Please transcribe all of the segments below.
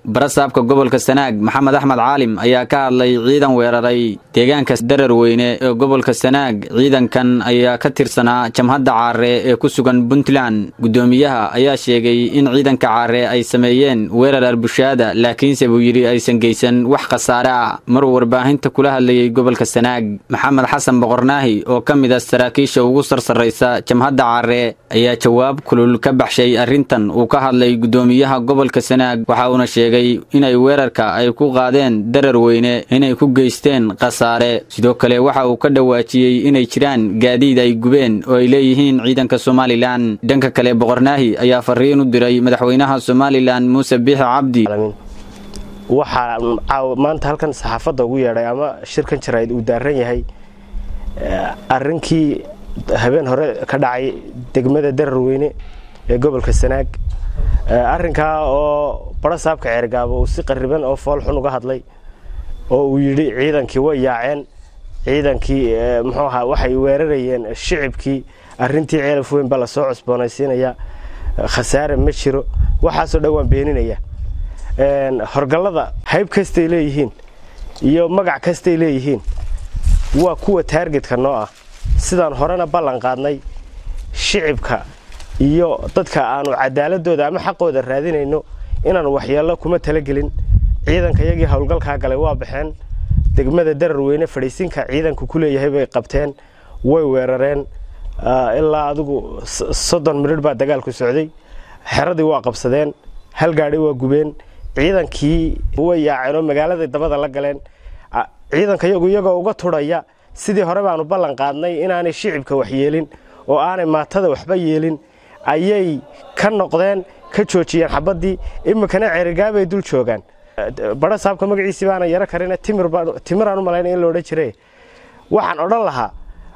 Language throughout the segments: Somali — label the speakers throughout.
Speaker 1: barasaabka gobolka sanaag maxamed axmed caalim ayaa ka hadlay ciidan weeraray deegaanka dararweyne ee gobolka sanaag ciidankan ayaa ka tirsanaa jamhadda caare ee ku sugan puntland guddoomiyaha ayaa sheegay in ciidanka caare ay sameeyeen weerar arbushaada laakiinse buu yidhi aysan geysan wax khasaare ah maruu warbaahinta kula hadlayey gobolka sanaag maxamed xasan boqornaahi oo ka mid ah saraakiisha ugu sarsarraysa jamhadda caare ayaa jawaab kulul ka baxshay arrintan uu ka hadlay guddoomiyaha gobolka sanaag waxa uuna sheegay inay weerarka ay ku qaadeen darar weyne inay ku geysteen khasaare sidoo kale waxa uu ka dhawaajiyey inay jiraan gaadiid ay gubeen oo ay leeyihiin ciidanka somalilan dhanka kale boqornaahi ayaa fariin u diray madaxweynaha somalilan muuse biixi cabdi
Speaker 2: waxaa maanta halkan saxaafadda ugu yeedhay ama shirkan jarayd uu daaran yahay arrinkii habeen hore ka dhacay degmada dararweyne ee gobolka sanaag arrinkaa oo barasaabka ceergaabo uu si qariban oo foolxun uga hadlay oo uu yidhi ciidankii way yaaceen ciidankii muxuu ahaa waxay weerarayeen shicibkii arrintii ceelaf weyn baa lasoo cusboonaysiinaya khasaare ma jiro waxaasoo dhan waan beeninaya horgallada hayb kastay leeyihiin iyo magac kastay leeyihiin waa kuwa taargetka noo ah sidaan horena ballan qaadnay shicibka iyo dadka aanu cadaaladooda ama xaqooda raadinayno inaanu waxyeello kuma talagelin ciidanka iyagii howlgalkaa galay waa baxeen degmada dararweyne fadhiisinka ciidanku ku leeyahay bay qabteen way weerareen ilaa adigu soddon midhidh baa dagaalku socday xeradii waa qabsadeen hal gaadhi waa gubeen ciidankii way yaaceen oo magaaladay dabada la galeen ciidanka iyagu iyagoo uga tudhaya sidii hore baanu ballan qaadnay inaanay shicibka wax yeelin oo aanay maatada waxba yeelin ayay ka noqdeen ka joojiyeen xabaddii iminkana ceerigaabay dul joogaan bara saabka magaciisii baana yaro karina timiraan u malayna in la odhan jire waxaan odhan lahaa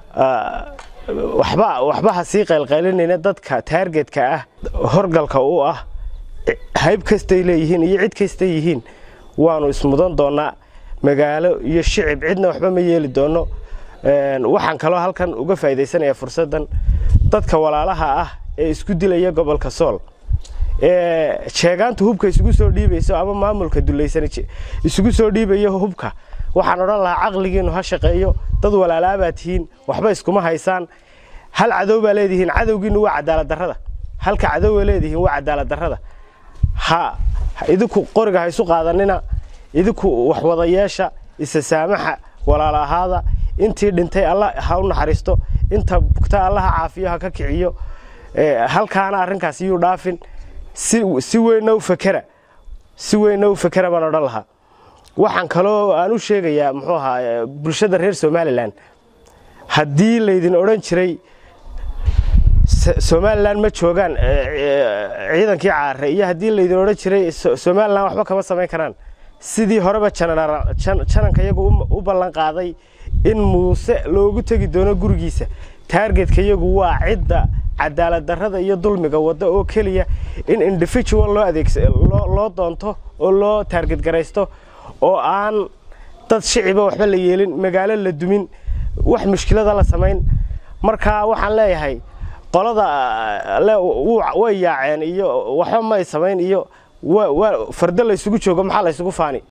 Speaker 2: waxba waxba ha sii qaylqaylinayna dadka taargetka ah horgalka u ah hayb kastay leeyihiin iyo cid kastay yihiin waanu ismudan doonnaa magaalo iyo shicib cidna waxba ma yeeli doonno waxaan kaloo halkan uga faa'idaysanayaa fursaddan dadka walaalaha ah ee isku dilaya gobolka sool ee sheegaantu hubka isugu soo dhiibayso ama maamulka dulaysan isugu soo dhiibayo hubka waxaan odhan lahaa caqligiinnu ha shaqeeyo dad walaalaabaad tihiin waxba iskuma haysaan hal cadow baa leedihiin cadowgiinnu waa cadaaladdarrada halka cadowba leedihiin waa cadaaladdarrada ha idinku qoriga ha isu qaadanina idinku waxwada yeesha isa saamaxa walaala ahaada intii dhintay alla ha u naxariisto inta bugta allaha caafiyo ha ka kiciyo halkaana arrinkaas iyuu dhaafin si weynna u fakera si weynna u fakera baan odhan lahaa waxaan kaloo aan u sheegayaa muxuu ahaa bulshada reer somalilan haddii laydin odhan jiray somalilan ma joogaan ciidankii caare iyo haddii laydin odhan jiray somalilan waxba kama samayn karaan sidii horeba jananka iyagu u ballan qaaday in muuse loogu tegi doono gurigiisa taargetka iyagu waa cidda cadaaladdarrada iyo dulmiga wadda oo keliya in individual loo adeegloo doonto oo loo taarget garaysto oo aan dad shiciba waxba la yeelin magaalo la dumin wax mushkilada la samayn marka waxaan leeyahay qolada way yaaceen iyo waxba may samayn iyo fardo laysugu joogo maxaa laysugu faani